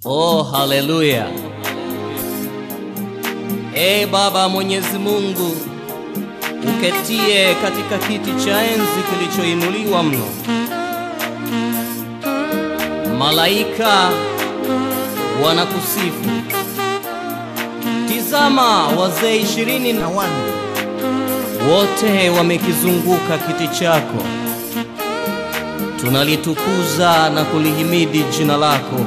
Oh, haleluya! Ee Baba Mwenyezi Mungu, uketie katika kiti cha enzi kilichoinuliwa mno, malaika wanakusifu. Tizama, wazee ishirini na wanne wote wamekizunguka kiti chako. Tunalitukuza na kulihimidi jina lako,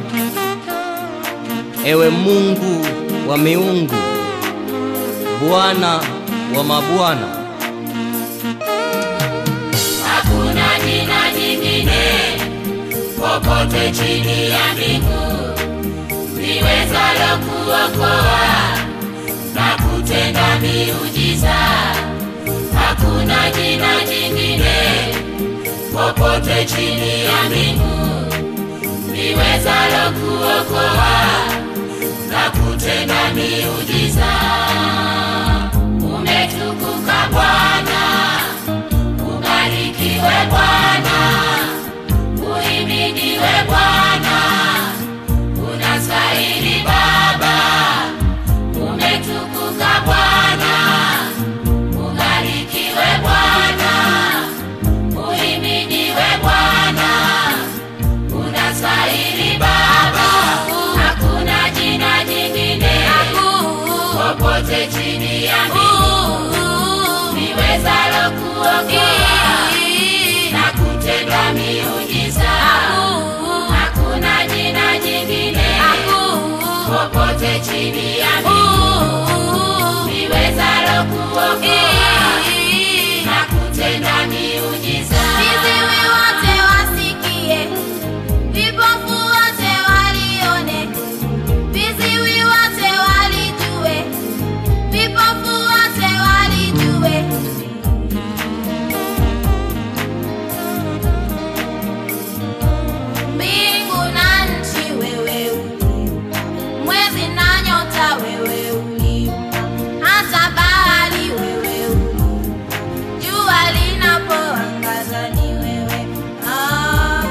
ewe Mungu wa miungu, Bwana wa mabwana. Hakuna jina jingine popote chini ya mbingu liwezalo kuokoa na kutenda miujiza. Hakuna jina jingine popote chini ya mbingu liwezalo kuokoa na kutenda miujiza. Umetukuka Bwana, ubarikiwe Bwana, uhimidiwe Bwana, unastahili Baba. Umetukuka Bwana, ubarikiwe Bwana, uhimidiwe Bwana, unastahili Baba. Hakuna jina jingine popote chini ya mbingu liwezalo kuokoa na kutenda miujiza. Hakuna jina jingine popote chini ya mbingu liwezalo kuokoa na kutenda miujiza. Viziwi wote wasikie, vipofu wote walione, viziwi wote walijue, vipofu wote walijue. Mbingu na nchi wewe uliumba, mwezi na nyota wewe uliumba, hata bahari wewe uliumba, jua linapoangaza ni wewe. Ah.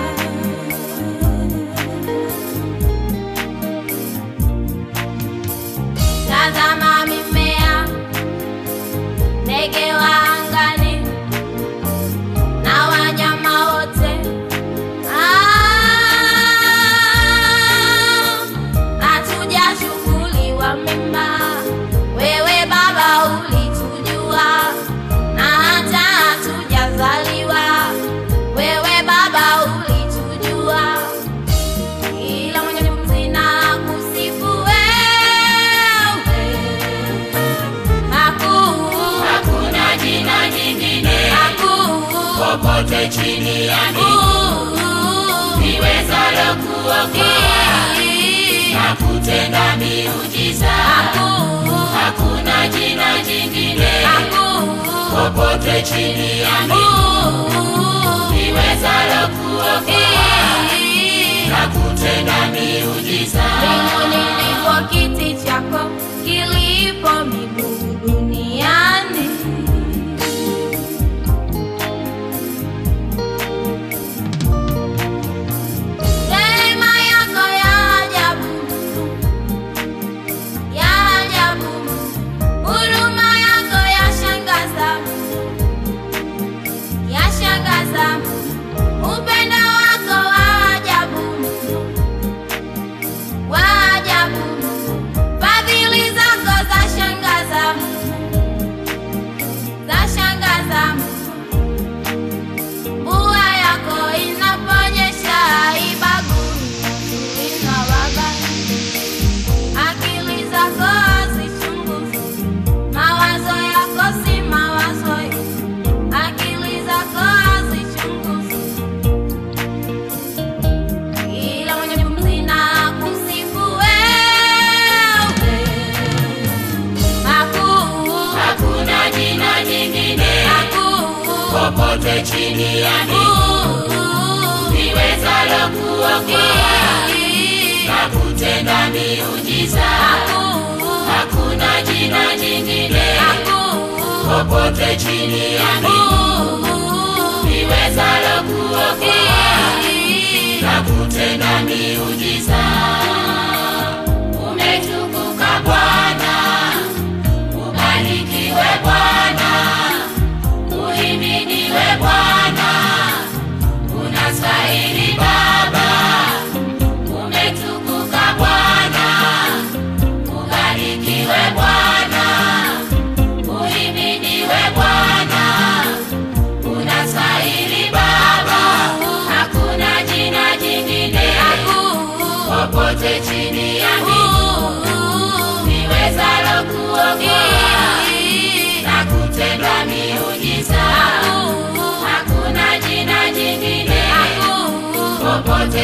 Tazama mimea, ndege wa angani na wanyama wote. Ah, hatujashukuriwa mema, wewe Baba ulitujua, na hata hatujazaliwa, wewe Baba ulitujua ila mwenye pumzi na kusifu wewe. Hakuu, Hakuna jina jingine hakuu, popote chini ya mbingu hakuu, liwezalo kuokoa na kutenda miujiza. hakuu, Hakuna jina jingine hakuu, popote chini ya mbingu liwezalo kuokoa na kutenda miujiza. Mbinguni ndipo kiti chako kilipo miguu duniani. Rehema yako ya ajabu, ya ajabu, huruma yako yashangaza, yashangaza, upendo wako wa ajabu wa ajabu, fadhili zako za shangaza, za shangaza. Mvua yako inaponyesha haibagui wazuri na wabaya, akili zako hazichunguzi, mawazo yako si mawazo, akili zako hazichunguzi ila mwenye pumzi na kusifu wewe. Hakuu, Hakuna jina jingine hakuu, popote chini ya mbingu hakuu, liwezalo kuokoa na kutenda miujiza. hakuu, Hakuna jina jingine hakuu, popote chini ya mbingu liwezalo kuokoa na kutenda miujiza.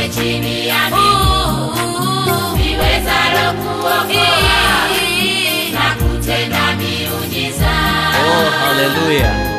chini ya mbingu liwezalo kuokoa na kutenda miujiza. Oh, haleluya!